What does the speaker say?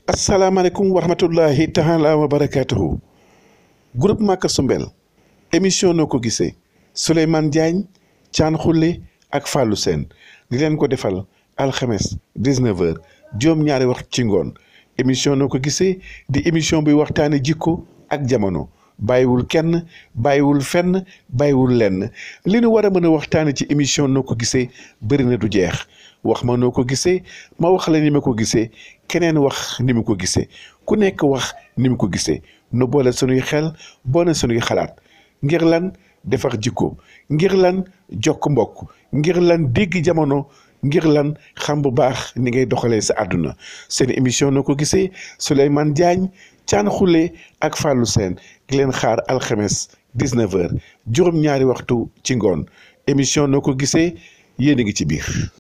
asalaamaaleykum wa rahmatullahi taala wa barakaatuhu groupe Maka Sumbel émission noo ko gisee Souleymane Diagne Thian Khoule ak Fallou Sène di leen ko defal alxames 19h juróom-ñaari wax ci ngoon émission noo ko gisee di émission bi waxtaane jikko ak jamono bàyyiwul kenn bàyyiwul fenn bàyyiwul lenn li nu war a mën a waxtaane ci émission noo ko gisee bëri na du jeex wax ma noo ko gisee ma wax la ni ma ko gisee keneen wax ni mu ko gisee ku nekk wax ni mu ko gisee nu boole sunuy xel boole sunuy xalaat ngir lan defar jikko ngir lan jokk mbokk ngir lan dégg jamono ngir lan xam bu baax ni ngay doxalee sa àdduna seen émission noo ko gisee Souleymane Diagne Thian Khoule ak Fallou Sène di leen xaar alxames 19h juróom-ñaari waxtu ci ngoon émission noo ko gisee yéen a ngi ci biir.